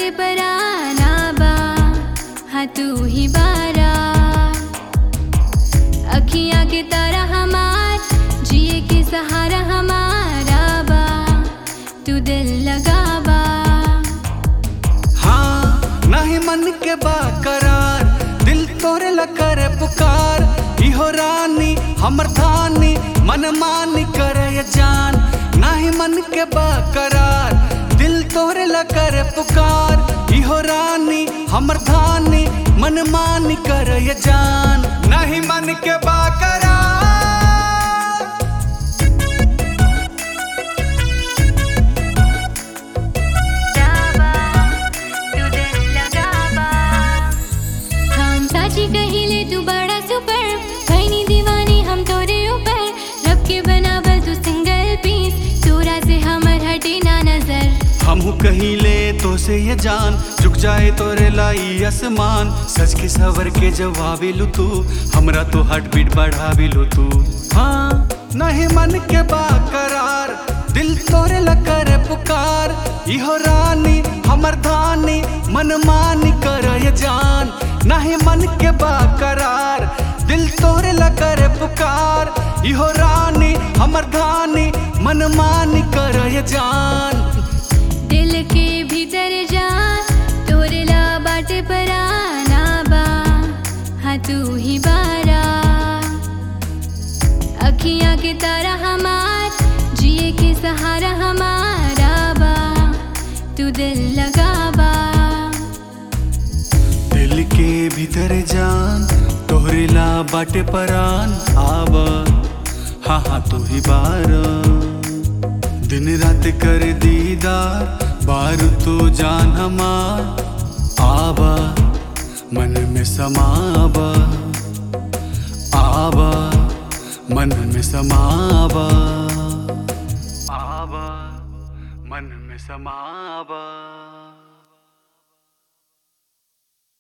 बाटे पराना बा हाँ तू ही बारा अखियाँ के तारा हमार जिए के सहारा हमारा बा तू दिल लगावा हाँ नहीं मन के बाकरार दिल तोरे लकर पुकार इहो रानी हमर धानी मन मानी करे जान नहीं मन के बाकरार दिल तोरे लकर पुकार इहो रानी हमर धानी मन मानी करे जान नहीं मन के बाकरार हम साची कहिले तू बड़ा सुपर खैनी दीवानी हम तोरे ऊपर रब के बनावल तू सिंगल पीस तोरा से हमर हटे ना नजर हमहू कहीं ले तो से ये जान झुक जाए तोरे लाई आसमान सच के सवर के जवाबी लू तू हमरा तो हार्ट बीट बढ़ावी लू तू हाँ नहीं मन के बाकरार दिल तोरे लकर पुकार इहो रानी हमर धानी मन मानी कर ये जान नहीं मन के बाकरार दिल तोरे लकर पुकार इहो रानी हमर धानी मन मानी कर ये जान दिल के भीतर जा तोरे ला बाटे पराना बा हाँ तू ही बारा अखियाँ के तारा हमार जिए के सहारा हमारा बा तू दिल लगावा दिल के भीतर जान तोहरे ला बाटे परान आब हाँ हाँ तू ही बार दिन रात कर दीदार बार तो जान हमार आबा मन में समाबा आबा मन में समाबा आबा मन में समाबा